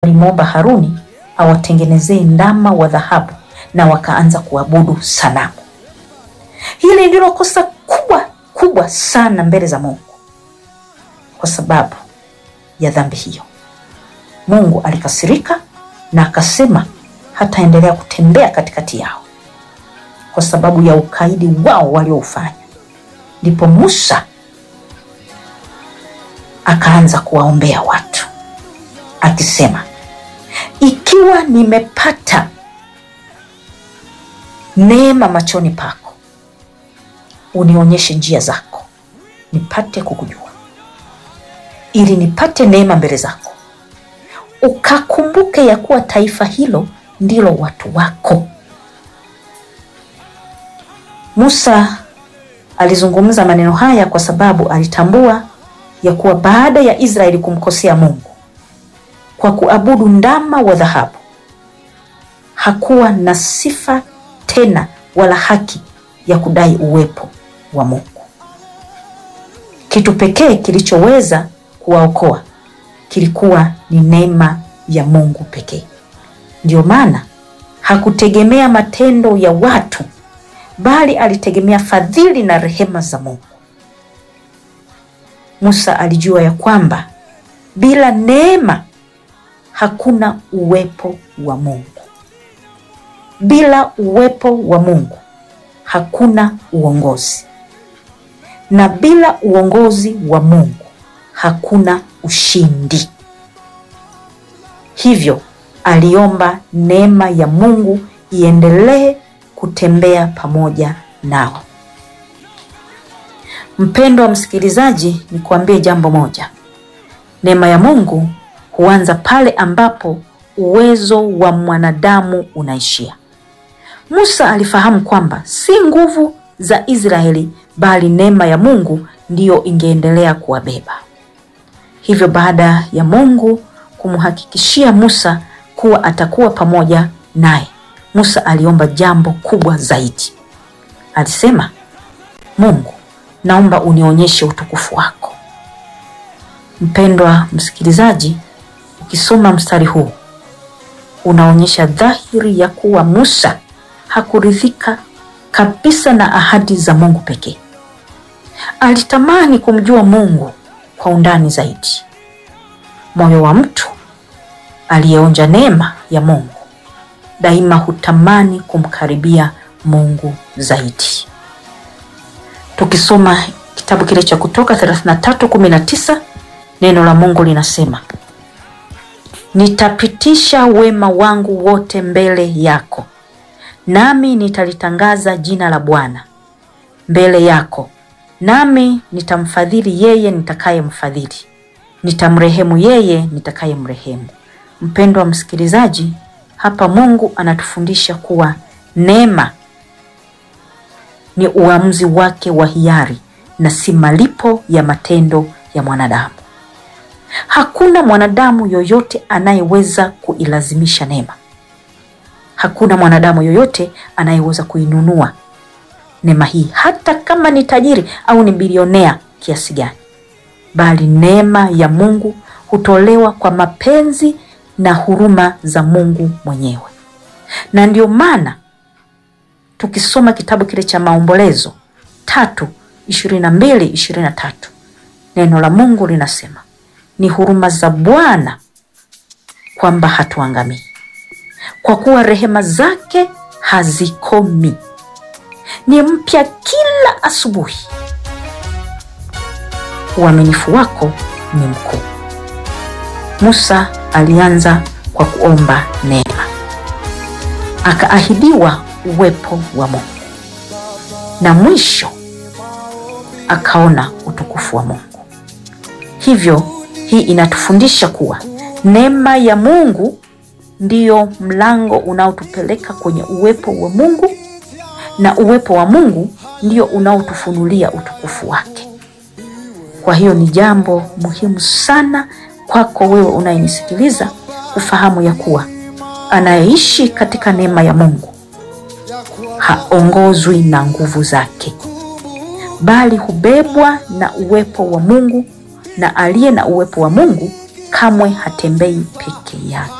walimwomba Haruni awatengenezee ndama wa dhahabu na wakaanza kuabudu sanamu. Hili ndilo kosa kubwa kubwa sana mbele za Mungu. Kwa sababu ya dhambi hiyo, Mungu alikasirika na akasema hataendelea kutembea katikati yao kwa sababu ya ukaidi wao walioufanya. Ndipo Musa akaanza kuwaombea watu akisema, ikiwa nimepata neema machoni pako, unionyeshe njia zako, nipate kukujua, ili nipate neema mbele zako, ukakumbuke ya kuwa taifa hilo ndilo watu wako. Musa alizungumza maneno haya kwa sababu alitambua ya kuwa baada ya Israeli kumkosea Mungu kwa kuabudu ndama wa dhahabu, hakuwa na sifa tena wala haki ya kudai uwepo wa Mungu. Kitu pekee kilichoweza kuwaokoa kilikuwa ni neema ya Mungu pekee. Ndiyo maana hakutegemea matendo ya watu, bali alitegemea fadhili na rehema za Mungu. Musa alijua ya kwamba bila neema hakuna uwepo wa Mungu. Bila uwepo wa Mungu hakuna uongozi, na bila uongozi wa Mungu hakuna ushindi. Hivyo aliomba neema ya Mungu iendelee kutembea pamoja nao. Mpendwa msikilizaji, nikuambie jambo moja. Neema ya Mungu huanza pale ambapo uwezo wa mwanadamu unaishia. Musa alifahamu kwamba si nguvu za Israeli bali neema ya Mungu ndiyo ingeendelea kuwabeba. Hivyo baada ya Mungu kumhakikishia Musa kuwa atakuwa pamoja naye, Musa aliomba jambo kubwa zaidi. Alisema, Mungu, naomba unionyeshe utukufu wako. Mpendwa msikilizaji, ukisoma mstari huu unaonyesha dhahiri ya kuwa Musa hakuridhika kabisa na ahadi za Mungu pekee. Alitamani kumjua Mungu kwa undani zaidi. Moyo wa mtu aliyeonja neema ya Mungu daima hutamani kumkaribia Mungu zaidi. Tukisoma kitabu kile cha Kutoka 33:19 neno la Mungu linasema, nitapitisha wema wangu wote mbele yako, nami nitalitangaza jina la Bwana mbele yako, nami nitamfadhili yeye nitakayemfadhili, nitamrehemu yeye nitakayemrehemu. Mpendwa msikilizaji, hapa Mungu anatufundisha kuwa neema ni uamuzi wake wa hiari na si malipo ya matendo ya mwanadamu. Hakuna mwanadamu yoyote anayeweza kuilazimisha neema. Hakuna mwanadamu yoyote anayeweza kuinunua neema hii, hata kama ni tajiri au ni bilionea kiasi gani, bali neema ya Mungu hutolewa kwa mapenzi na huruma za Mungu mwenyewe. Na ndio maana tukisoma kitabu kile cha Maombolezo tatu ishirini na mbili ishirini na tatu neno la Mungu linasema ni huruma za Bwana kwamba hatuangamii, kwa kuwa rehema zake hazikomi, ni mpya kila asubuhi. Uaminifu wako ni mkuu. Musa alianza kwa kuomba neema, akaahidiwa uwepo wa Mungu na mwisho akaona utukufu wa Mungu. Hivyo hii inatufundisha kuwa neema ya Mungu ndiyo mlango unaotupeleka kwenye uwepo wa Mungu na uwepo wa Mungu ndio unaotufunulia utukufu wake. Kwa hiyo ni jambo muhimu sana kwako wewe unayenisikiliza kufahamu ya kuwa anayeishi katika neema ya Mungu haongozwi na nguvu zake, bali hubebwa na uwepo wa Mungu, na aliye na uwepo wa Mungu kamwe hatembei peke yake.